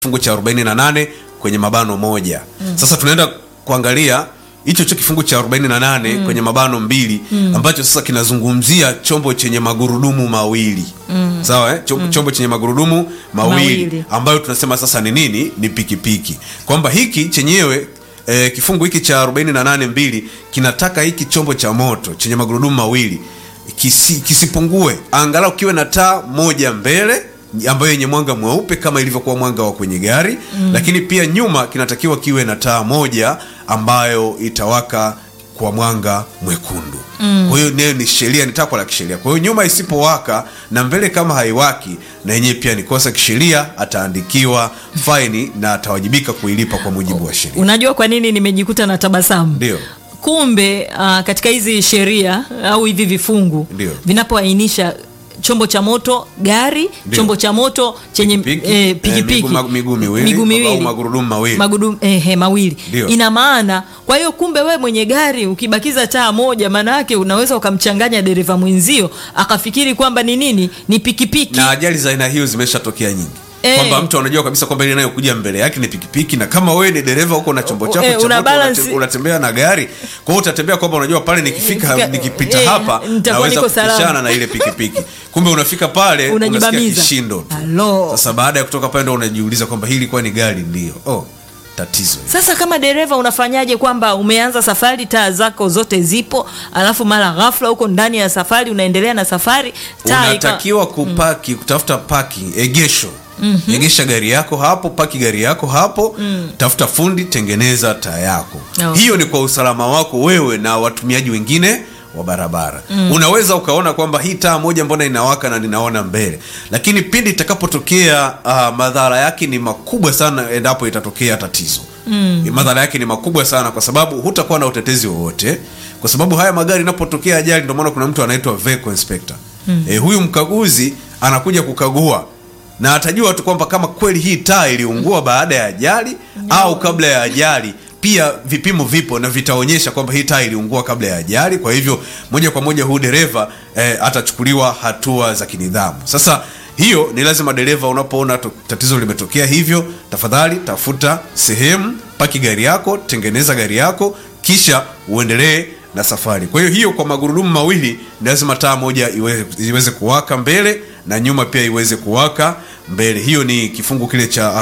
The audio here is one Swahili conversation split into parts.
kifungu cha 48 kwenye mabano moja mm. sasa tunaenda kuangalia hicho cho kifungu cha 48 mm. kwenye mabano mbili mm. ambacho sasa kinazungumzia chombo chenye magurudumu mawili mm. sawa eh? chombo, mm. chombo chenye magurudumu mawili, Mawili. ambayo tunasema sasa ni nini ni pikipiki kwamba hiki chenyewe eh, kifungu hiki cha 48 mbili kinataka hiki chombo cha moto chenye magurudumu mawili kisi, kisipungue angalau kiwe na taa moja mbele ambayo yenye mwanga mweupe kama ilivyokuwa mwanga wa kwenye gari mm. lakini pia nyuma kinatakiwa kiwe na taa moja ambayo itawaka kwa mwanga mwekundu mm. kwa hiyo nayo ni sheria ni takwa la kisheria kwa hiyo nyuma isipowaka na mbele kama haiwaki na yenyewe pia ni kosa kisheria ataandikiwa faini na atawajibika kuilipa kwa mujibu wa sheria unajua kwa nini nimejikuta na tabasamu Ndio. kumbe uh, katika hizi sheria au hivi vifungu Ndio. vinapoainisha chombo cha moto gari Ndio. chombo cha moto chenye Pikipiki, eh, eh, pikipiki miguu- miguu miwili, miguu au miwili magurudumu mawili. Magurudumu, eh, eh, mawili Ndio. ina maana kwa hiyo kumbe we mwenye gari ukibakiza taa moja maana yake unaweza ukamchanganya dereva mwenzio akafikiri kwamba ni nini ni pikipiki na ajali za aina hiyo zimeshatokea nyingi Eh. kwamba mtu anajua kabisa kwamba ile inayokuja mbele yake ni pikipiki na kama wewe ni dereva huko na chombo chako Eh, cha una moto, balance- unate- unatembea na gari kwa hiyo utatembea kwamba unajua pale nikifika Nikifika- nikipita eh, hapa nitakuwa naweza niko salama. kupishana na ile pikipiki kumbe unafika pale unasikia Unajibamiza. kishindo tu Alo. sasa baada ya kutoka pale ndo unajiuliza kwamba hii ilikuwa ni gari ndio oh tatizo hili. Sasa kama dereva unafanyaje kwamba umeanza safari, taa zako zote zipo, alafu mara ghafla huko ndani ya safari unaendelea na safari, taa ika- unatakiwa kupaki kutafuta paki egesho mm-hmm. egesha gari yako hapo paki gari yako hapo mm. tafuta fundi tengeneza taa yako Okay. hiyo ni kwa usalama wako wewe na watumiaji wengine wa barabara mm. unaweza ukaona kwamba hii taa moja mbona inawaka na ninaona mbele lakini pindi itakapotokea uh, madhara yake ni makubwa sana endapo itatokea tatizo mm. madhara yake ni makubwa sana kwa sababu hutakuwa na utetezi wowote kwa sababu haya magari inapotokea ajali ndio maana kuna mtu anaitwa vehicle inspector mm. e, huyu mkaguzi anakuja kukagua na atajua tu kwamba kama kweli hii taa iliungua baada ya ajali au kabla ya ajali pia vipimo vipo na vitaonyesha kwamba hii taa iliungua kabla ya ajali kwa hivyo moja kwa moja huyu dereva eh, atachukuliwa hatua za kinidhamu sasa hiyo ni lazima dereva unapoona to- tatizo limetokea hivyo tafadhali tafuta sehemu paki gari yako tengeneza gari yako kisha uendelee na safari kwa hiyo hiyo kwa magurudumu mawili ni lazima taa moja iweze, iweze kuwaka mbele na nyuma pia iweze kuwaka mbele hiyo ni kifungu kile cha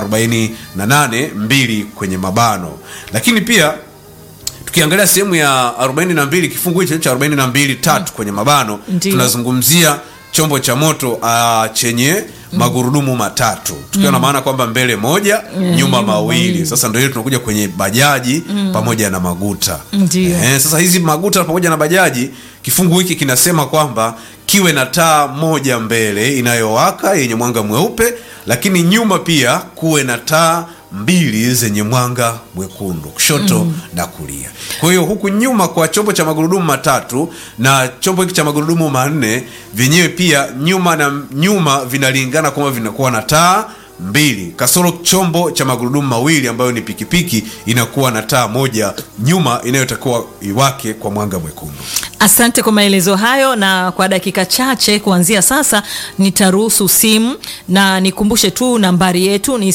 48 mbili kwenye mabano lakini pia tukiangalia sehemu ya 42 kifungu hicho cha 42 tatu kwenye mabano Ndiyo. tunazungumzia chombo cha moto uh, chenye magurudumu matatu tukiwa na maana kwamba mbele moja nyuma nyuma mawili mawili. sasa ndio hiyo tunakuja kwenye bajaji pamoja na maguta Ndiyo. Eh, sasa hizi maguta pamoja na bajaji kifungu hiki kinasema kwamba kiwe na taa moja mbele inayowaka yenye mwanga mweupe lakini nyuma pia kuwe na taa mbili zenye mwanga mwekundu kushoto mm. na kulia kwa hiyo huku nyuma kwa chombo cha magurudumu matatu na chombo hiki cha magurudumu manne vyenyewe pia nyuma na nyuma vinalingana kwamba vinakuwa na taa mbili kasoro chombo cha magurudumu mawili ambayo ni pikipiki inakuwa na taa moja nyuma inayotakiwa iwake kwa mwanga mwekundu Asante kwa maelezo hayo, na kwa dakika chache kuanzia sasa nitaruhusu simu na nikumbushe tu nambari yetu ni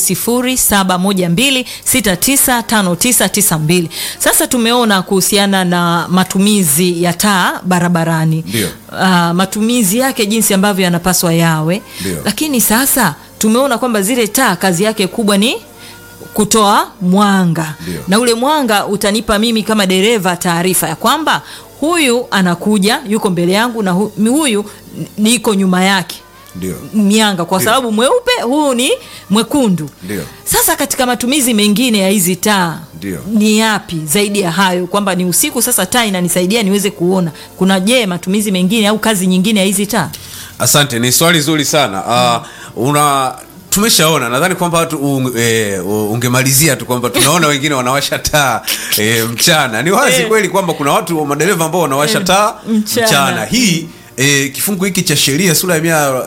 0712695992. Sasa tumeona kuhusiana na matumizi ya taa barabarani, Ndio. uh, matumizi yake jinsi ambavyo yanapaswa yawe, Ndio. lakini sasa tumeona kwamba zile taa kazi yake kubwa ni kutoa mwanga Ndio. na ule mwanga utanipa mimi kama dereva taarifa ya kwamba huyu anakuja yuko mbele yangu na hu, huyu niko nyuma yake ndio mianga kwa Ndio. sababu mweupe huu ni mwekundu Ndio. sasa katika matumizi mengine ya hizi taa Ndio. ni yapi zaidi ya hayo kwamba ni usiku sasa taa inanisaidia niweze kuona kuna je matumizi mengine au kazi nyingine ya hizi taa asante ni swali zuri sana uh, una tumeshaona nadhani kwamba watu un, e, ungemalizia tu kwamba tunaona wengine wanawasha taa e, mchana ni wazi Eh. kweli kwamba kuna watu madereva ambao wanawasha Eh, taa mchana. mchana hii e, kifungu hiki cha sheria sura ya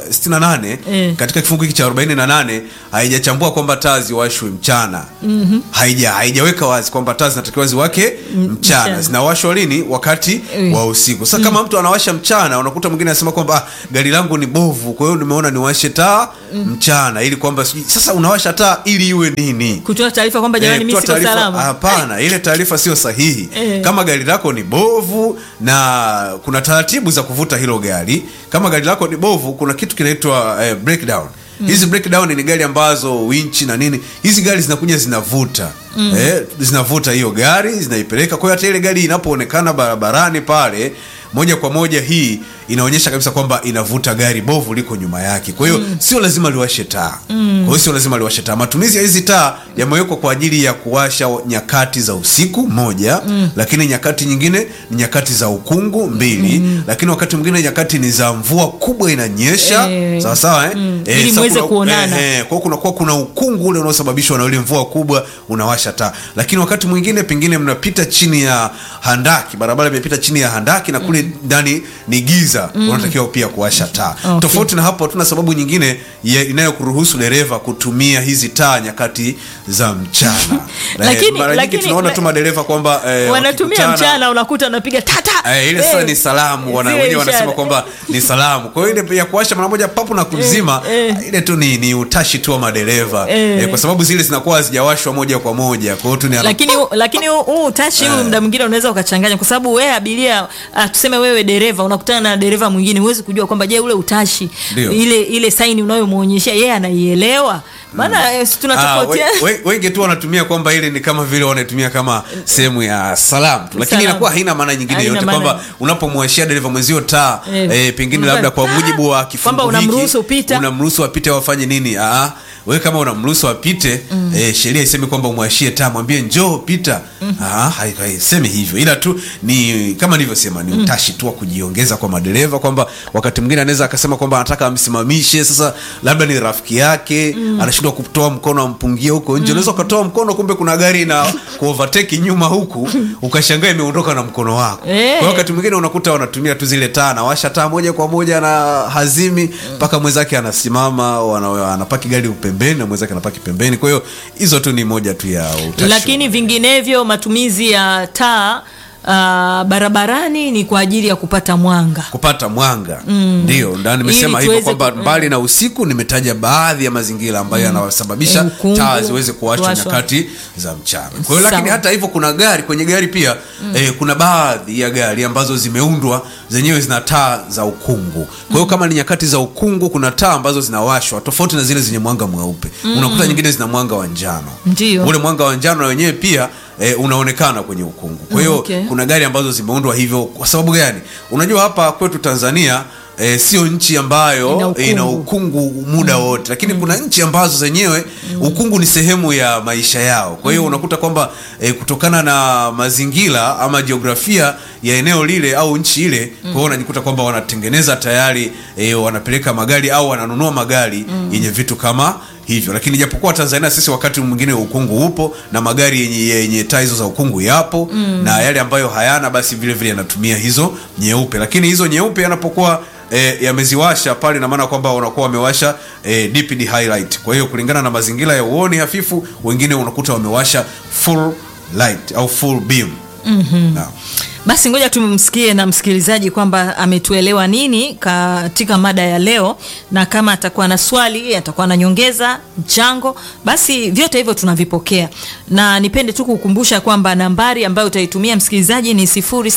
168 Eh. katika kifungu hiki cha 48 haijachambua kwamba taa ziwashwe mchana mm-hmm. haija haijaweka wazi kwamba taa zinatakiwa ziwake mchana, mchana. zinawashwa lini wakati Eh. wa usiku sasa kama mtu anawasha mchana unakuta mwingine anasema kwamba ah, gari langu ni bovu kwa hiyo nimeona niwashe taa mchana ili kwamba sijui- sasa unawasha taa ili iwe nini kutoa taarifa kwamba jamani Eh, mimi kutoa siko taarifa- salama Hapana, ile taarifa sio sahihi. Eh. Kama gari lako ni bovu na kuna taratibu za kuvuta hilo gari. Kama gari lako ni bovu, kuna kitu kinaitwa eh, breakdown. Hizi breakdown ni gari ambazo winchi na nini, hizi gari zinakuja zinavuta eh, zinavuta hiyo gari zinaipeleka. Kwa hiyo hata ile gari inapoonekana barabarani pale moja kwa moja hii inaonyesha kabisa kwamba inavuta gari bovu liko nyuma yake. Kwa hiyo sio lazima liwashe taa. Kwa hiyo sio lazima liwashe taa. Matumizi ya hizi taa yamewekwa kwa ajili ya kuwasha nyakati za usiku moja, lakini nyakati nyingine ni nyakati za ukungu mbili, lakini wakati mwingine nyakati ni za mvua kubwa inanyesha, Eh. sawa sawa eh? Mm. Eh, Ili sasa muweze kuna- kuonana. eh, eh, kwa hiyo kunakuwa kuna ukungu ule unaosababishwa na ile mvua kubwa unawasha taa lakini wakati mwingine pengine mnapita chini ya handaki barabara imepita chini ya handaki na kule ndani ni giza unatakiwa pia kuwasha taa Okay. tofauti na hapo hatuna sababu nyingine ya- inayokuruhusu dereva kutumia hizi taa nyakati za mchana Na, eh, Lakini- mara nyingi lakini- tunaona tu madereva kwamba eh, wanatumia wakikutana- mchana unakuta wanapiga tata Eh, ile sasa ni salamu wana, Zile wenyewe wanasema ishara. kwamba ni salamu kwa hiyo ile ya kuwasha mara moja papu na kuzima eh. ile tu ni, ni utashi tu wa madereva Eh. eh, kwa sababu zile zinakuwa hazijawashwa moja kwa moja kwa hiyo tu ni lakini lakini huu- huu utashi huu muda mwingine unaweza ukachanganya kwa sababu wewe abiria ah, tuseme wewe dereva unakutana na dereva mwingine huwezi kujua kwamba je ule utashi Ndio. ile ile saini unayomwonyeshea yeye anaielewa maana eh, si Ah, tunatofautiana we- we- wengi tu wanatumia kwamba ile ni kama vile wanaitumia kama sehemu ya salamu tu lakini Salamu. inakuwa haina maana nyingine Haina yote maana. kwamba unapomwashia dereva mwenzio taa Eh, eh, pengine unafanya, labda kwa "Ah!" mujibu wa kifungu kwamba hiki, unamruhusu pita. unamruhusu apite au afanye nini ah wewe kama unamruhusu apite eh, sheria isemi kwamba umwashie taa mwambie njoo pita ah hai- haisemi hivyo ila tu ni kama nilivyosema ni utashi tu wa kujiongeza kwa madereva kwamba wakati mwingine anaweza akasema kwamba anataka amsimamishe sasa labda ni rafiki yake anashindwa kutoa mkono ampungie huko nje unaweza ukatoa mkono kumbe kuna gari na kuovertake nyuma huku ukashangaa imeondoka na mkono wako Eh. kwa hiyo wakati mwingine unakuta wanatumia tu zile taa anawasha taa moja kwa moja na hazimi mpaka mwenzake anasimama wana- anapaki gari pembeni na mwenzake anapaki pembeni kwa hiyo hizo tu ni moja tu ya utashi lakini vinginevyo matumizi ya taa ah, barabarani ni kwa ajili ya kupata mwanga kupata mwanga ndio ndio nimesema Ili hivyo tuweze kwamba ku- mbali na usiku nimetaja baadhi ya mazingira ambayo yanasababisha Eh, ukungu, taa ziweze kuwashwa kuwashwa. nyakati za mchana kwa hiyo lakini Sawa. hata hivyo kuna gari kwenye gari pia eh, kuna baadhi ya gari ambazo zimeundwa zenyewe zina taa za ukungu kwa hiyo kama ni nyakati za ukungu kuna taa ambazo zinawashwa tofauti na zile zenye mwanga mweupe unakuta nyingine zina mwanga wa njano Ndio. ule mwanga wa njano na wenyewe pia eh, unaonekana kwenye ukungu kwa hiyo Okay. kuna gari ambazo zimeundwa hivyo kwa sababu gani unajua hapa kwetu tanzania E, sio nchi ambayo Ina ukungu. ina ukungu muda wote lakini kuna nchi ambazo zenyewe ukungu ni sehemu ya maisha yao kwa hiyo unakuta kwamba e, kutokana na mazingira ama jiografia ya eneo lile au nchi ile kwa hiyo unajikuta kwamba wanatengeneza tayari e, wanapeleka magari au wananunua magari yenye vitu kama hivyo lakini japokuwa tanzania sisi wakati mwingine ukungu upo na magari yenye, yenye taa hizo za ukungu yapo na yale ambayo hayana basi vile vile yanatumia hizo nyeupe lakini hizo nyeupe yanapokuwa E, yameziwasha pale na maana kwamba wanakuwa wamewasha e, DPD highlight kwa hiyo kulingana na mazingira ya uoni hafifu wengine unakuta wamewasha full light au full beam mm-hmm. basi ngoja tumsikie na msikilizaji kwamba ametuelewa nini katika mada ya leo na kama atakuwa na swali atakuwa na nyongeza mchango basi vyote hivyo tunavipokea na nipende tu kukumbusha kwamba nambari ambayo utaitumia msikilizaji ni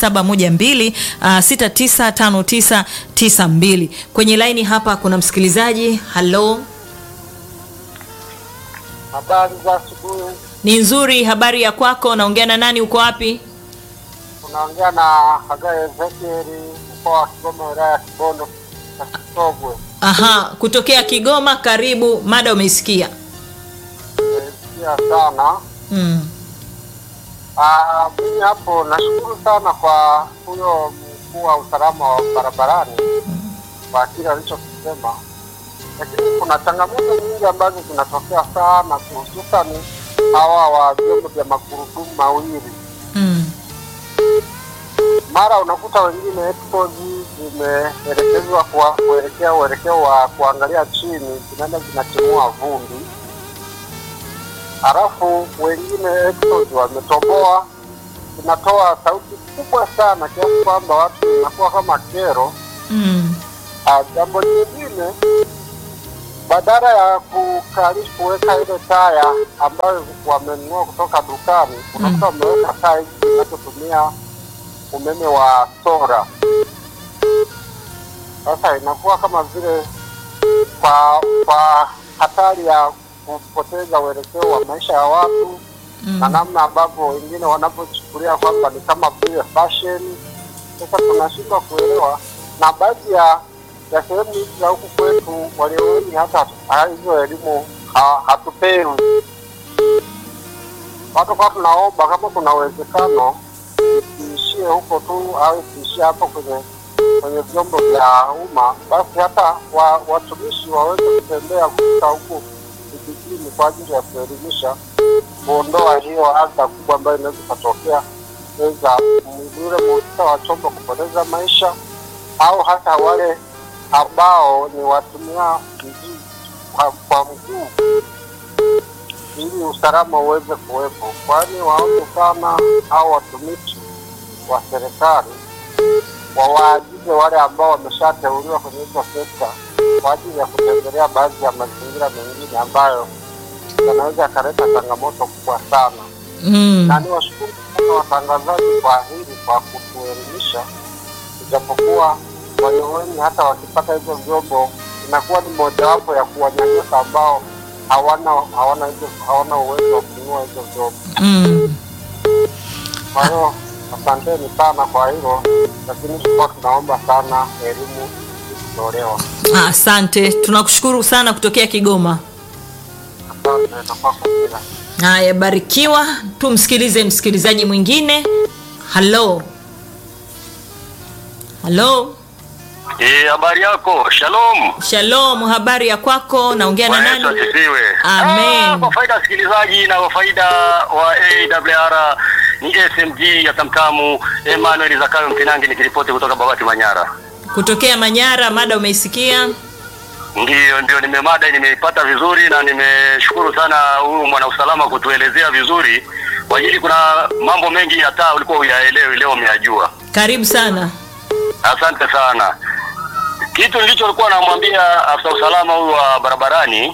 0712 uh, 695992 kwenye laini hapa kuna msikilizaji halo Habari za asubuhi, ni nzuri habari ya kwako naongea na nani uko wapi unaongea na Hagai Ezekieli, mkoa wa Kigoma, wilaya ya Kibondo na Kisogwe. aha kutokea kigoma karibu mada umeisikia Nimesikia sana mm. Ah, mimi hapo nashukuru sana kwa huyo mkuu wa usalama wa barabarani kwa kile alichokisema, lakini kuna changamoto nyingi ambazo zinatokea sana, hususani hawa wa vyombo vya magurudumu mawili Mm. mara unakuta wengine headphones zimeelekezwa kwa kuelekea uelekeo wa kuangalia chini, zinaenda zinatimua vumbi, halafu wengine exhaust wametoboa, zinatoa sauti kubwa sana kiasi kwamba watu inakuwa kama kero. Mm. Ah, jambo jingine badala ya kukali kuweka ile taya ambayo wamenunua kutoka dukani, unakuta wameweka taa hizi zinazotumia umeme wa sora. Sasa inakuwa kama vile kwa kwa hatari ya kupoteza uelekeo wa maisha ya watu na namna ambavyo wengine wanavyochukulia kwamba ni kama vile fashion. Sasa tunashindwa kuelewa, na baadhi ya ya sehemu hizi za huku kwetu walio wengi hata ha- hizo elimu ha- hatupewi. Watu kwa tunaomba kama kuna uwezekano isiishie huko tu au isiishie hapo kwenye kwenye vyombo vya umma, basi hata wa, watumishi waweze kutembea kufika huku vijijini kwa ajili ya kuelimisha, kuondoa hiyo adha kubwa ambayo inaweza ikatokea za yule mhusika wa chombo kupoteza maisha au hata wale ambao ni watumia mjii kwa, kwa mguu ili usalama uweze kuwepo, kwani waombe sana au watumishi wa serikali wawaagize wale ambao wameshateuliwa kwenye hizo sekta kwa ajili ya kutembelea baadhi ya mazingira mengine ambayo yanaweza yakaleta changamoto kubwa sana Mm. na niwashukuru sana watangazaji kwa hili kwa kutuelimisha, ijapokuwa walio wengi hata wakipata hizo vyombo inakuwa ni mojawapo ya kuwanyanyasa ambao hawana hawana hizo hawana uwezo wa kununua hizo vyombo. Mm. Kwa hiyo asanteni sana kwa hilo, lakini tulikuwa tunaomba sana elimu ikitolewa. Ah, Asante, tunakushukuru sana kutokea Kigoma. Asante, itakuwa kwa kila Haya, barikiwa. Tumsikilize msikilizaji mwingine. Halo, halo, Eh, habari yako? Shalom. shalom. Habari ya kwako? Naongea na Bwana Yesu nani? asifiwe. Amen. Ah, kwa faida ya wasikilizaji na kwa faida wa AWR ni SMG ya Tamtamu Emmanuel Zakayo Mkinangi nikiripoti kutoka Babati Manyara. Kutokea Manyara. Mada umeisikia? Ndiyo, ndio nimemada nimeipata vizuri na nimeshukuru sana huyu mwanausalama kutuelezea vizuri. Kwa ajili kuna mambo mengi hata ulikuwa uyaelewi leo umeyajua. Karibu sana. Asante sana. Kitu nilichokuwa namwambia afisa usalama huyu wa barabarani,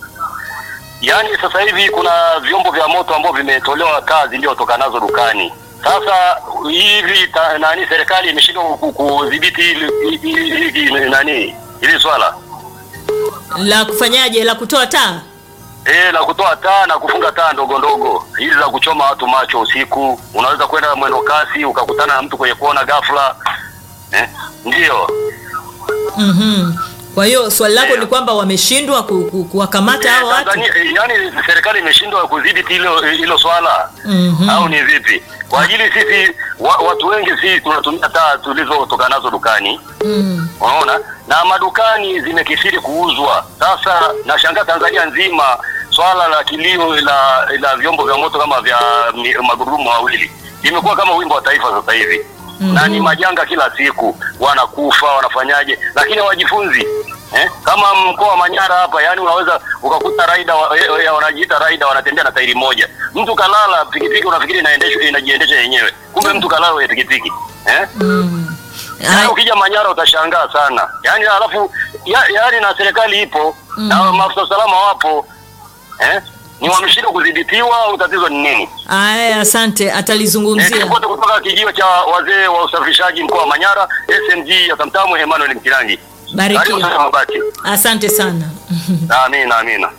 yaani sasa hivi kuna vyombo vya moto ambavyo vimetolewa kazi iliyotoka nazo dukani. Sasa hivi ta, nani serikali imeshindwa ku- kudhibiti hili hili- hili- nani hili swala La kufanyaje? La kutoa taa? Eh, la kutoa taa na kufunga taa ndogo ndogo hizi za kuchoma watu macho usiku. Unaweza kwenda mwendo kasi ukakutana na mtu kwenye kona ghafla. Eh, ndio. Mhm. Kwa hiyo swali lako Ndio. ni kwamba wameshindwa ku, ku, kuwakamata hao Eh, watu? Tanzania, eh, yaani serikali imeshindwa kudhibiti hilo hilo swala Mhm. au ni vipi? Kwa ajili sisi wa, watu wengi sisi tunatumia taa tulizotoka nazo dukani, Mm. unaona, na madukani zimekithiri kuuzwa. Sasa nashangaa Tanzania nzima swala la kilio la, la vyombo vya moto kama vya mi- magurudumu mawili imekuwa kama wimbo wa taifa sasa hivi Mhm. na ni majanga kila siku, wanakufa wanafanyaje, lakini hawajifunzi eh? Kama mkoa wa Manyara hapa, yani unaweza ukakuta raida wa, eh, eh, wanajiita raida wanatembea na tairi moja, mtu kalala pikipiki, unafikiri inaendeshwa inajiendesha yenyewe, kumbe mtu kalala kwenye pikipiki eh? Mm. Yaani Ai- ukija Manyara utashangaa sana. Yaani alafu ya, yaani na serikali ipo na maafisa usalama wapo. Eh? Ni wameshindwa kudhibitiwa au tatizo ni nini? Aya, asante, atalizungumzia. Nikiripoti kutoka kijio cha wazee wa usafirishaji mkoa wa Manyara, SMG ya Tamtamu Emmanuel Mkirangi. Karibu Barikiwa. sana Mabati. Asante sana. Amina, amina.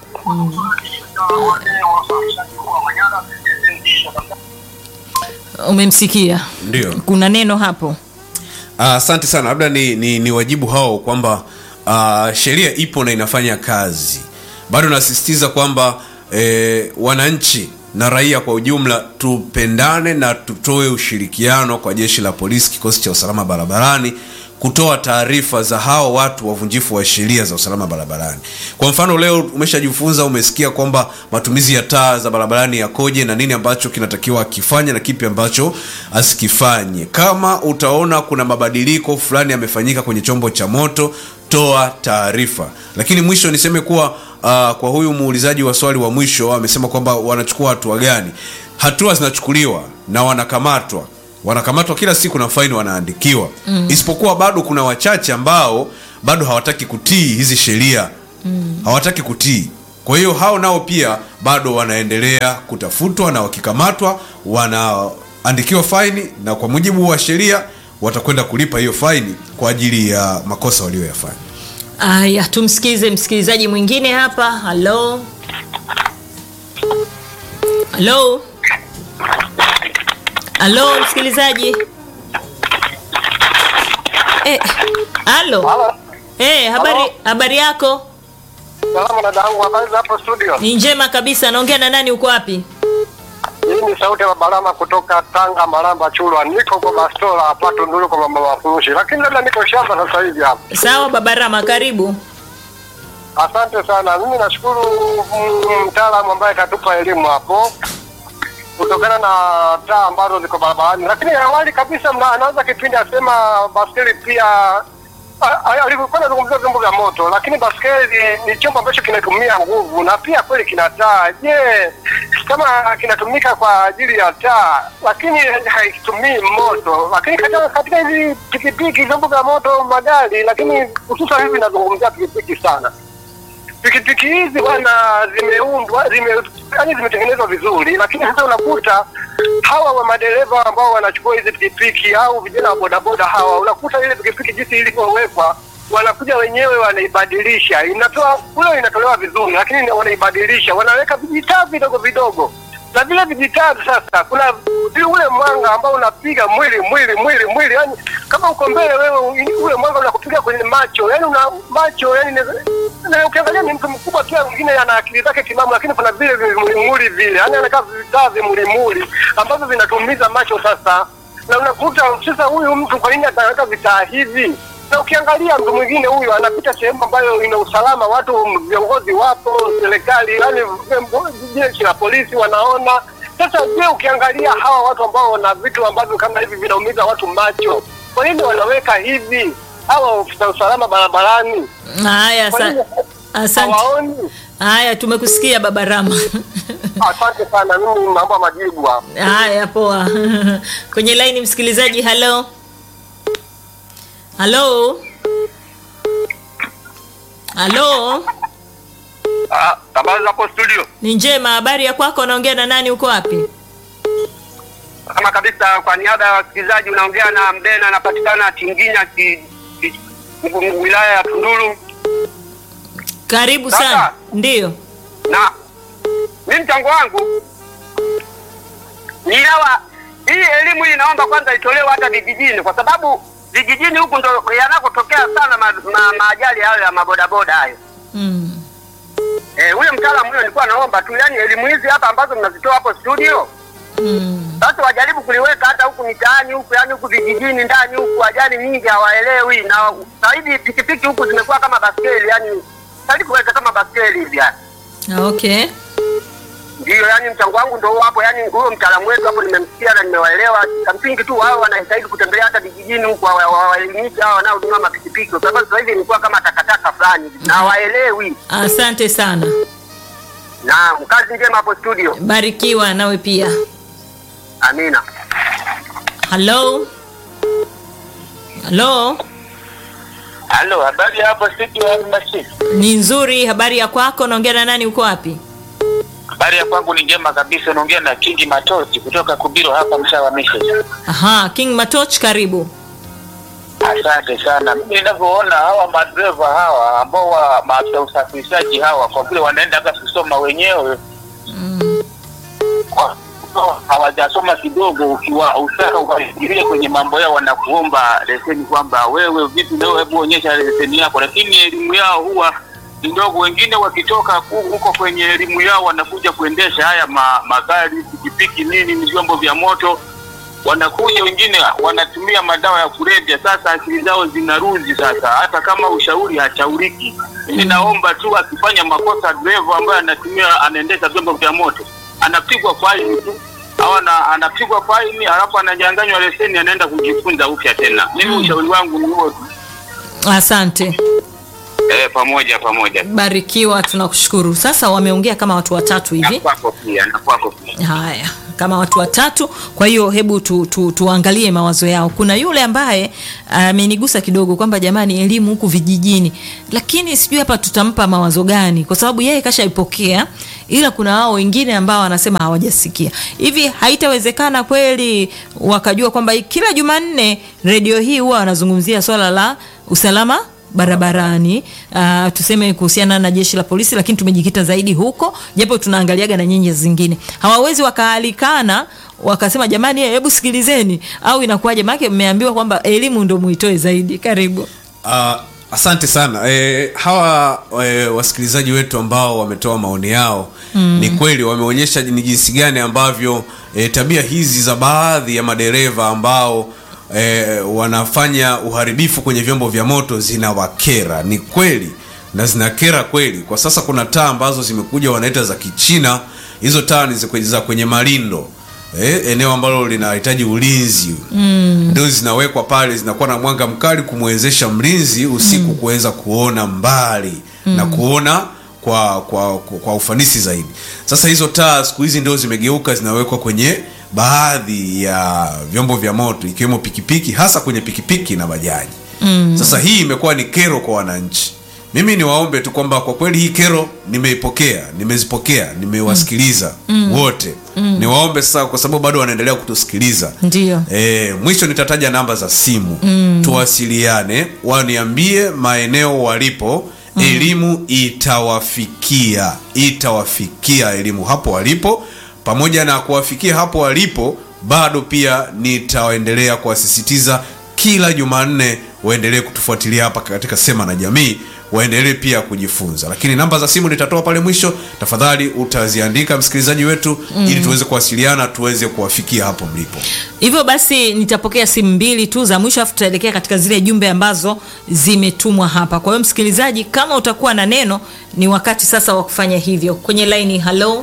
Umemsikia? Ndio. Kuna neno hapo. Ah, asante sana labda ni, ni, ni wajibu hao kwamba uh, sheria ipo na inafanya kazi bado nasisitiza kwamba eh, wananchi na raia kwa ujumla tupendane na tutoe ushirikiano kwa jeshi la polisi kikosi cha usalama barabarani kutoa taarifa za hao watu wavunjifu wa sheria za usalama barabarani. Kwa mfano, leo umeshajifunza, umesikia kwamba matumizi ya taa za barabarani yakoje na nini ambacho kinatakiwa akifanye na kipi ambacho asikifanye. Kama utaona kuna mabadiliko fulani yamefanyika kwenye chombo cha moto, toa taarifa. Lakini mwisho niseme kuwa uh, kwa huyu muulizaji wa swali wa mwisho amesema kwamba wanachukua hatua gani? Hatua zinachukuliwa na wanakamatwa wanakamatwa kila siku na faini wanaandikiwa mm. isipokuwa bado kuna wachache ambao bado hawataki kutii hizi sheria mm. hawataki kutii kwa hiyo hao nao pia bado wanaendelea kutafutwa na wakikamatwa wanaandikiwa faini na kwa mujibu wa sheria watakwenda kulipa hiyo faini kwa ajili ya makosa walioyafanya aya tumsikize msikilizaji mwingine hapa halo halo halo msikilizaji Eh, halo Halo. Eh, habari Halo. habari yako Salama dada yangu, habari za hapo studio? ni njema kabisa naongea na nani uko wapi Hii ni sauti ya Barama kutoka Tanga, Maramba, Chulwa. Niko kwa bastola hapa Tunduru kwa mama wafurushi, lakini labda niko shamba sasa hivi hapa. sawa babarama karibu Asante sana. Mimi nashukuru mm, mtaalamu ambaye katupa elimu hapo kutokana na taa ambazo ziko barabarani, lakini awali kabisa mna- anaanza kipindi asema baskeli pia a- a- alivyokuwa anazungumzia vyombo vya moto, lakini baskeli ni chombo ambacho kinatumia nguvu na pia kweli kina taa. Je, kama kinatumika kwa ajili ya taa lakini haitumii moto, lakini katika, katika hizi pikipiki, vyombo vya moto, magari, lakini hususan hivi nazungumzia pikipiki sana pikipiki hizi bwana zimeundwa zime yani zimetengenezwa vizuri, lakini sasa unakuta hawa wa madereva ambao wanachukua hizi pikipiki au vijana wa bodaboda hawa, unakuta ile pikipiki jinsi ilivyowekwa wanakuja wenyewe wanaibadilisha, inatoa kule inatolewa vizuri, lakini wanaibadilisha, wanaweka vijitaa vidogo vidogo na vile vijitaa sasa, kuna vile ule mwanga ambao unapiga mwili mwili mwili mwili, yani kama uko mbele wewe, ule mwanga unakupiga kwenye macho, yani una macho yani na ukiangalia ni mtu mkubwa pia, mwingine ana akili zake timamu, lakini kuna vile vimulimuli vile, yani anakaa vitaa vimulimuli ambavyo vinatumiza macho sasa, na unakuta sasa huyu mtu kwa nini ataweka vitaa hivi? Na ukiangalia mtu mwingine huyu anapita sehemu ambayo ina usalama, watu viongozi wapo, serikali, yani jeshi la polisi wanaona. Sasa je, ukiangalia hawa watu ambao wana vitu ambavyo kama hivi vinaumiza watu macho, kwa nini wanaweka hivi? Hawa ofisa usalama barabarani haya Kwa nini asa- asante hawaoni? haya tumekusikia babarama Asante sana, mimi mambo ya majibu hapa. haya poa kwenye laini msikilizaji halo halo halo Ah, habari hapo studio. ni njema habari ya kwako unaongea na nani uko wapi Kama kabisa, kwa niaba ya wasikilizaji, unaongea na Mbena, anapatikana Tinginya, ki, ki, Mgu- wilaya ya Tunduru. karibu Sasa. sana ndiyo Na mi mchango wangu ni hawa, hii elimu hii naomba kwanza itolewe hata vijijini, kwa sababu vijijini huku ndo yanakotokea sana ma, ma, maajali hayo ya mabodaboda hayo. mm. Eh, huyo mtaalamu huyo nilikuwa naomba tu, yani elimu hizi hapa ambazo mnazitoa hapo studio Mm. basi wajaribu kuliweka hata huku mitaani huku, yani huku vijijini ndani huku, ajali nyingi hawaelewi, na sasa hivi pikipiki huku zimekuwa kama baskeli, yani sasa kuweka kama baskeli hivi yani. okay Ndio, yani mchango wangu ndio huo hapo, yani huyo mtaalamu wetu hapo nimemsikia na nimewaelewa. Cha msingi tu wao wanahitaji kutembelea hata vijijini huku, wa- wa- waelimishe hao wanaotumia mapikipiki, kwa sababu sasa hivi imekuwa kama takataka fulani hivi, na hawaelewi. asante sana Na kazi njema hapo studio, barikiwa nawe pia amina. halo halo Halo, habari hapo studio ya Mashik. ni nzuri habari ya kwako unaongea na nani uko wapi Habari ya kwangu ni njema kabisa, unaongea na Kingi Matochi kutoka Kubiro hapa mtaa wa Mission. aha king matoch karibu Asante sana. Mimi ninavyoona hawa madereva hawa ambao wa maafisa usafirishaji hawa kwa vile wanaenda hata kusoma wenyewe kwa- hawajasoma kidogo, ukiwa utaka ukaingilia kwenye mambo yao, wanakuomba leseni kwamba wewe vipi, leo hebu onyesha leseni yako, lakini elimu yao huwa ni ndogo. Wengine wakitoka hu- huko kwenye elimu yao wanakuja kuendesha haya ma, magari, pikipiki, nini, ni vyombo vya moto wanakuja wengine wanatumia madawa ya kulevya. Sasa akili zao zinaruzi sasa, hata kama ushauri hachauriki. Mimi naomba tu akifanya makosa dereva ambaye anatumia anaendesha vyombo vya moto anapigwa faini tu au ana- anapigwa faini alafu ananyang'anywa leseni, anaenda kujifunza upya tena. Mimi ushauri wangu ni huo tu. Asante, Eh, pamoja pamoja barikiwa, tunakushukuru. Sasa wameongea kama watu watatu na hivi. kwako pia na kwako pia. Haya, kama watu watatu. Kwa hiyo hebu tu, tu, tuangalie mawazo yao. Kuna yule ambaye amenigusa kidogo kwamba jamani, elimu huku vijijini, lakini sijui hapa tutampa mawazo gani, kwa sababu yeye kashaipokea, ila kuna hao wengine ambao wanasema hawajasikia. Hivi haitawezekana kweli wakajua kwamba kila Jumanne redio hii huwa wanazungumzia swala la usalama barabarani uh, tuseme kuhusiana na jeshi la polisi, lakini tumejikita zaidi huko, japo tunaangaliaga na nyenye zingine. Hawawezi wakaalikana wakasema jamani, eh, hebu sikilizeni, au inakuwaje? Maana mmeambiwa kwamba elimu ndo muitoe zaidi. Karibu. Uh, asante sana e, hawa e, wasikilizaji wetu ambao wametoa maoni yao mm. ni kweli wameonyesha ni jinsi gani ambavyo e, tabia hizi za baadhi ya madereva ambao e, wanafanya uharibifu kwenye vyombo vya moto zinawakera ni kweli na zinakera kweli kwa sasa kuna taa ambazo zimekuja wanaita za kichina hizo taa ni za kwenye- za kwenye malindo eh, eneo ambalo linahitaji ulinzi mm. ndio zinawekwa pale zinakuwa na mwanga mkali kumwezesha mlinzi usiku kuweza kuona mbali mm. na kuona kwa, kwa, kwa, kwa ufanisi zaidi sasa hizo taa siku hizi ndio zimegeuka zinawekwa kwenye baadhi ya vyombo vya moto ikiwemo pikipiki hasa kwenye pikipiki na bajaji mm. sasa hii imekuwa ni kero kwa wananchi mimi niwaombe tu kwamba kwa kweli hii kero nimeipokea nimezipokea nimewasikiliza mm. wote mm. niwaombe sasa kwa sababu bado wanaendelea kutusikiliza Ndio. e, mwisho nitataja namba za simu mm. tuwasiliane waniambie maeneo walipo mm. elimu itawafikia itawafikia elimu hapo walipo pamoja na kuwafikia hapo walipo bado pia nitaendelea kuwasisitiza kila jumanne waendelee kutufuatilia hapa katika sema na jamii waendelee pia kujifunza lakini namba za simu nitatoa pale mwisho tafadhali utaziandika msikilizaji wetu mm. ili tuweze kuwasiliana tuweze kuwafikia hapo mlipo Hivyo basi nitapokea simu mbili tu za mwisho, afu tutaelekea katika zile jumbe ambazo zimetumwa hapa. Kwa hiyo msikilizaji, kama utakuwa na neno, ni wakati sasa wa kufanya hivyo. Kwenye laini, halo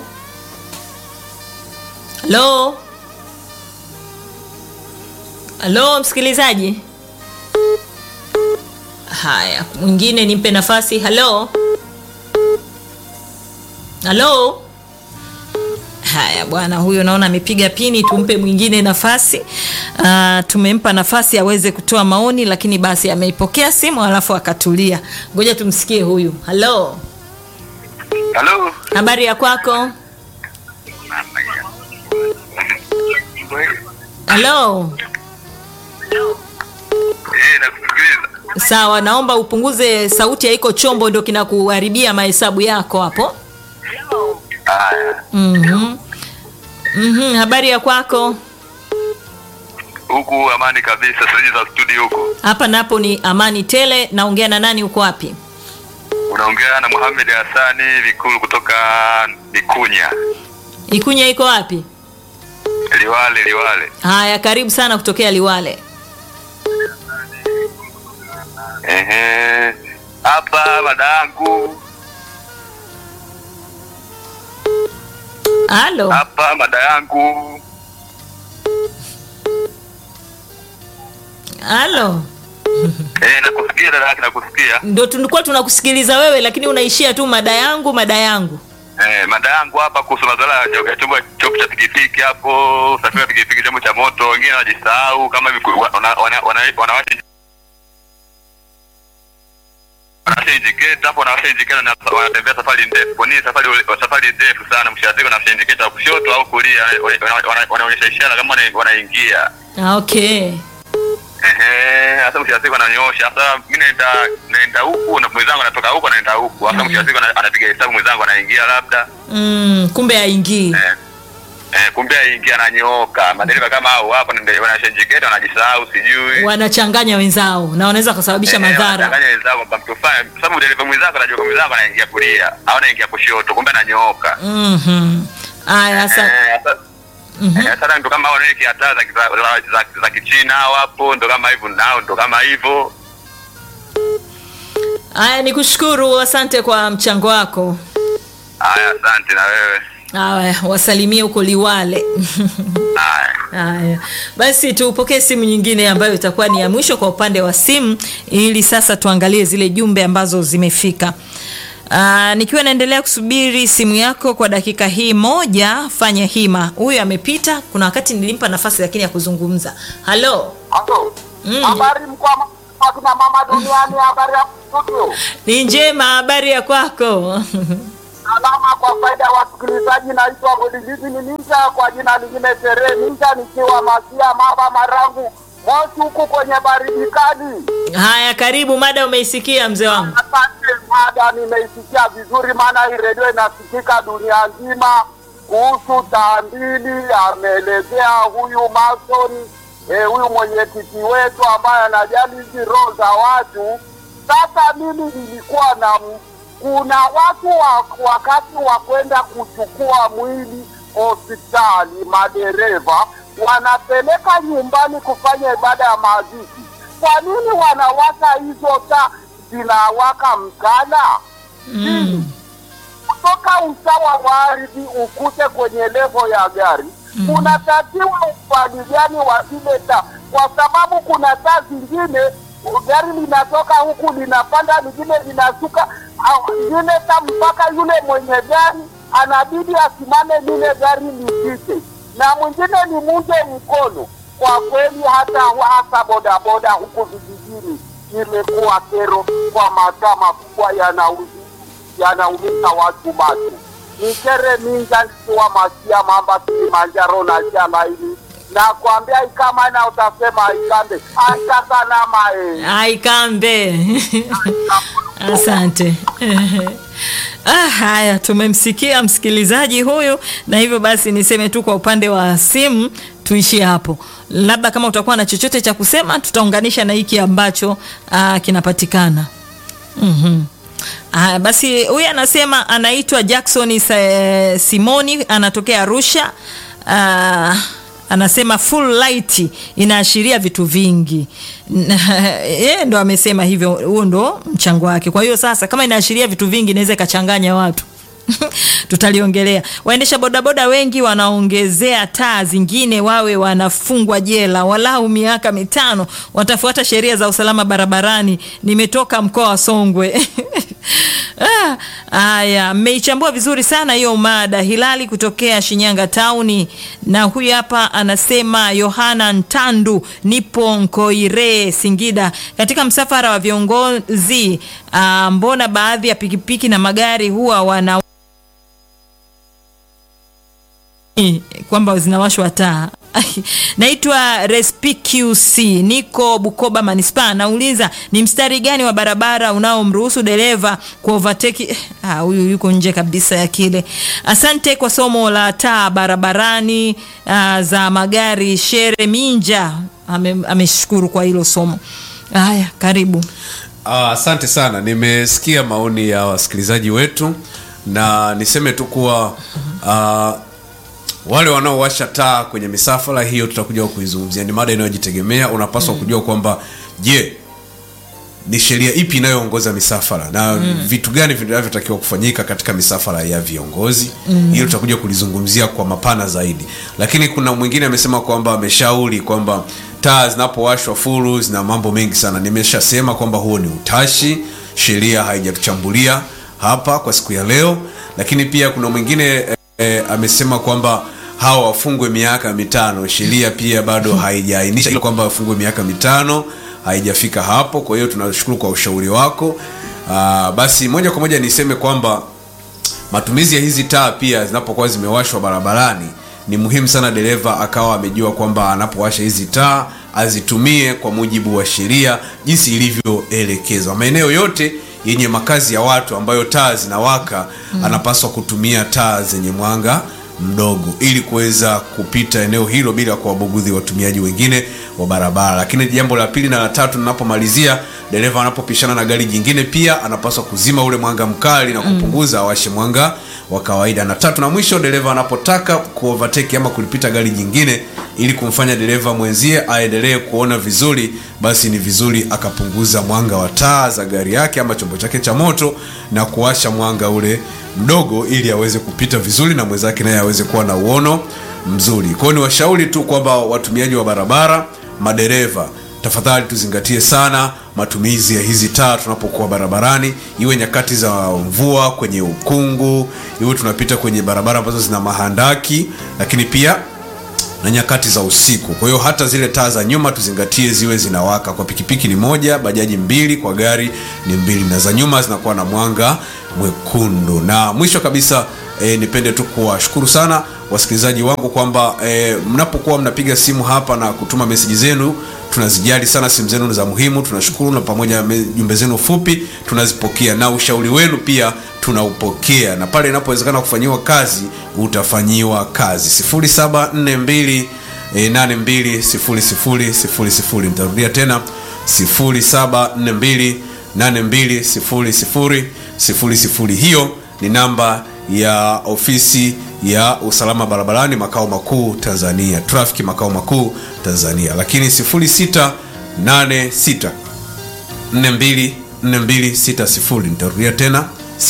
halo halo, msikilizaji. Haya, mwingine nimpe nafasi. Halo halo. Haya bwana, huyo naona amepiga pini, tumpe mwingine nafasi. Uh, tumempa nafasi aweze kutoa maoni, lakini basi ameipokea simu alafu akatulia. Ngoja tumsikie huyu. Halo, Halo. habari ya kwako? Halo, Eh, nakusikiliza. sawa, naomba upunguze sauti ya iko chombo, ndio kinakuharibia mahesabu yako hapo. Haya. Mhm. Mhm, habari ya kwako? Huku amani kabisa, sasa za studio huko. Hapa napo ni amani tele. Naongea na nani? Uko wapi? Unaongea na Mohamed Hassani Vikulu kutoka Mikunya. Ikunya iko wapi? Liwale Liwale. Haya, karibu sana kutokea Liwale. Ehe. Hapa madangu, Halo, hapa mada yangu. halo, Eh, nakusikia dada yake nakusikia. ndo tulikuwa tunakusikiliza wewe, lakini unaishia tu mada yangu, mada yangu. Eh, mada yangu hapa kuhusu madhara ya chombo chombo cha pikipiki hapo, usafiri wa pikipiki, chombo cha moto, wengine wanajisahau kama hivi ku- wana- wana- wana- wanawasha wanawasha indicator hapo, wanawasha indicator na wanatembea safari ndefu. Kwa nini safari safari ndefu sana? Mshaziko wanawasha indicator wa kushoto au kulia, wana- wana- wanaonyesha ishara kama wana- wanaingia Ah, Okay, Ehe, sasa mwisho wa siku ananyosha. Sasa mimi naenda naenda huku na mwenzangu anatoka huku anaenda huku. Sasa mwisho wa siku ana- anapiga hesabu mwenzangu anaingia labda. mm, kumbe haingii. Eh. Eh, kumbe aingia ananyooka. Madereva kama hao hapo ndio wanashenjiketa wanajisahau sijui. Wanachanganya wenzao na wanaweza kusababisha Eh, madhara. wanachanganya wenzao kwamba mtu fulani kwa sababu dereva mwenzako anajua kwa mwenzako anaingia kulia au anaingia kushoto kumbe ananyooka. Mhm. Aya, asa, Eh, sasa Eh, sasa ndo kama wanaekea taa za, za, za, za, za kichina wapo ndo kama hivyo nao ndo kama hivyo Haya, ni kushukuru, asante kwa mchango wako. haya asante na wewe Haya, wasalimie huko Liwale. haya Haya, basi tupokee simu nyingine ambayo itakuwa ni ya mwisho kwa upande wa simu, ili sasa tuangalie zile jumbe ambazo zimefika. Aa, nikiwa naendelea kusubiri simu yako kwa dakika hii moja, fanya hima. Huyu amepita, kuna wakati nilimpa nafasi lakini ya kuzungumza. Halo, Halo. Mm. Habari mkwa akina mama duniani, habari ya studio. ni njema, habari ya kwako? Salama kwa faida ya wasikilizaji, naitwa Godilizi ni Ninja, kwa jina lingine Tere Ninja, nikiwa Masia Maba Marangu Moshi huku kwenye baridi kali. Haya, karibu. Mada umeisikia mzee wangu? Asante mada, nimeisikia vizuri, maana hii redio inasikika dunia nzima. Kuhusu taandili, ameelezea huyu Mason eh, huyu mwenyekiti wetu ambaye anajali hizi roho za watu. Sasa mimi nilikuwa na m- kuna watu wa, wakati wa kwenda kuchukua mwili hospitali, madereva wanapeleka nyumbani kufanya ibada ya mazishi. Kwa nini wanawaka hizo taa zinawaka mchana? Mm. kutoka usawa wa ardhi ukute kwenye levo ya gari mm. unatakiwa ufani gani wa zile taa, kwa sababu kuna taa zingine gari linatoka huku linapanda, lingine linashuka, au lingine taa mpaka yule mwenye gari anabidi asimame lile gari lipite, na mwingine ni munje mkono. Kwa kweli hata hasa bodaboda huku vijijini imekuwa kero kwa mataa makubwa yanauzi yanaumiza watu macho. Nikere minja nikiwa Masia Mamba Kilimanjaro na jana hili na kuambia ikama na utasema ikambe acha salama eh. Aikambe. Asante. Ah, haya tumemsikia msikilizaji huyu, na hivyo basi niseme tu kwa upande wa simu tuishie hapo. Labda kama utakuwa na chochote cha kusema, tutaunganisha na hiki ambacho ah, kinapatikana. Mhm. Ah, basi huyu anasema anaitwa Jackson Sa- Simoni anatokea Arusha. Ah, anasema full light inaashiria vitu vingi. Yeye ndo amesema hivyo, huo ndo mchango wake. Kwa hiyo sasa kama inaashiria vitu vingi inaweza ikachanganya watu. tutaliongelea. Waendesha bodaboda wengi wanaongezea taa zingine wawe wanafungwa jela walau miaka mitano, watafuata sheria za usalama barabarani. Nimetoka mkoa wa Songwe. Ah, Haya, mmeichambua vizuri sana hiyo mada. Hilali kutokea Shinyanga tauni, na huyu hapa anasema Yohana Ntandu, nipo Nkoire Singida. Katika msafara wa viongozi ah, mbona baadhi ya pikipiki na magari huwa wana kwamba zinawashwa taa. Naitwa Respqc, niko Bukoba manispaa. Nauliza ni mstari gani wa barabara unaomruhusu dereva ku overtake? Ah, huyu yuko nje kabisa ya kile. Asante kwa somo la taa barabarani ah, za magari. Shere Minja ame- ameshukuru kwa hilo somo. Haya, karibu. Ah, asante sana nimesikia maoni ya wasikilizaji wetu na niseme tu kuwa ah, wale wanaowasha taa kwenye misafara hiyo tutakuja kuizungumzia ni mada inayojitegemea unapaswa kujua kwamba je ni sheria ipi inayoongoza misafara na vitu gani vinavyotakiwa kufanyika katika misafara ya viongozi hiyo tutakuja kulizungumzia kwa mapana zaidi lakini kuna mwingine amesema kwamba ameshauri kwamba taa zinapowashwa furu zina mambo mengi sana nimeshasema kwamba huo ni utashi sheria haijatuchambulia hapa kwa siku ya leo lakini pia kuna mwingine eh, eh, amesema kwamba hawa wafungwe miaka mitano sheria pia bado haijaainisha hilo kwamba wafungwe miaka mitano haijafika hapo kwa hiyo tunashukuru kwa ushauri wako Aa, basi moja kwa moja niseme kwamba matumizi ya hizi taa pia zinapokuwa zimewashwa barabarani ni muhimu sana dereva akawa amejua kwamba anapowasha hizi taa azitumie kwa mujibu wa sheria jinsi ilivyoelekezwa maeneo yote yenye makazi ya watu ambayo taa zinawaka mm. anapaswa kutumia taa zenye mwanga mdogo ili kuweza kupita eneo hilo bila kuwabugudhi watumiaji wengine wa barabara lakini jambo la pili na la tatu ninapomalizia dereva anapopishana na gari jingine pia anapaswa kuzima ule mwanga mkali na kupunguza awashe mwanga wa kawaida na tatu na mwisho dereva anapotaka kuovateki ama kulipita gari jingine ili kumfanya dereva mwenzie aendelee kuona vizuri basi ni vizuri akapunguza mwanga wa taa za gari yake ama chombo chake cha moto na kuwasha mwanga ule mdogo ili aweze kupita vizuri na mwenzake naye aweze kuwa na uono mzuri kwao ni washauri tu kwamba watumiaji wa barabara madereva tafadhali tuzingatie sana matumizi ya hizi taa tunapokuwa barabarani iwe nyakati za mvua kwenye ukungu iwe tunapita kwenye barabara ambazo zina mahandaki lakini pia na nyakati za usiku kwa hiyo hata zile taa za nyuma tuzingatie ziwe zinawaka kwa pikipiki ni moja bajaji mbili kwa gari ni mbili na za nyuma zinakuwa na mwanga mwekundu na mwisho kabisa e, nipende tu kuwashukuru sana wasikilizaji wangu kwamba e, mnapokuwa mnapiga simu hapa na kutuma meseji zenu tunazijali sana simu zenu ni za muhimu tunashukuru na pamoja me- jumbe zenu fupi tunazipokea na ushauri wenu pia tunaupokea na pale inapowezekana kufanyiwa kazi utafanyiwa kazi 0742 e, 820000 nitarudia tena 0742 820000 hiyo ni namba ya ofisi ya usalama barabarani makao makuu tanzania trafiki makao makuu tanzania lakini 0686 424260 nitarudia tena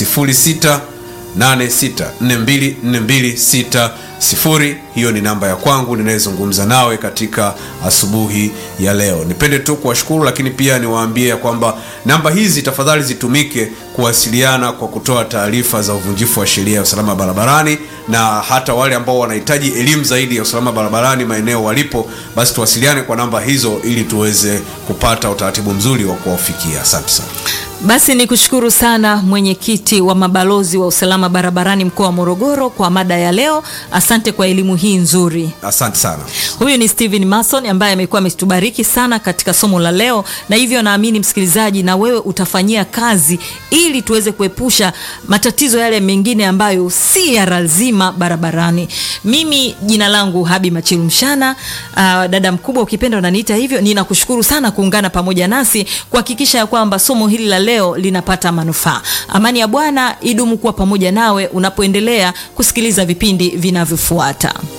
0686424260 hiyo ni namba ya kwangu ninayezungumza nawe katika asubuhi ya leo nipende tu kuwashukuru lakini pia niwaambie ya kwamba namba hizi tafadhali zitumike kuwasiliana kwa kutoa taarifa za uvunjifu wa sheria ya usalama barabarani na hata wale ambao wanahitaji elimu zaidi ya usalama barabarani maeneo walipo basi tuwasiliane kwa namba hizo ili tuweze kupata utaratibu mzuri wa kuwafikia asante sana Basi ni kushukuru sana mwenyekiti wa mabalozi wa usalama barabarani mkoa wa Morogoro kwa mada ya leo. Asante kwa elimu hii nzuri. asante sana Huyu ni Steven Mason ambaye amekuwa ametubariki sana katika somo la leo, na hivyo naamini msikilizaji, na wewe utafanyia kazi ili tuweze kuepusha matatizo yale mengine ambayo si ya lazima barabarani. Mimi jina langu Habi Machilu Mshana, uh, dada mkubwa ukipenda unaniita hivyo. Ninakushukuru sana kuungana pamoja nasi kuhakikisha ya kwamba somo hili la leo linapata manufaa. Amani ya Bwana idumu kuwa pamoja nawe unapoendelea kusikiliza vipindi vinavyofuata.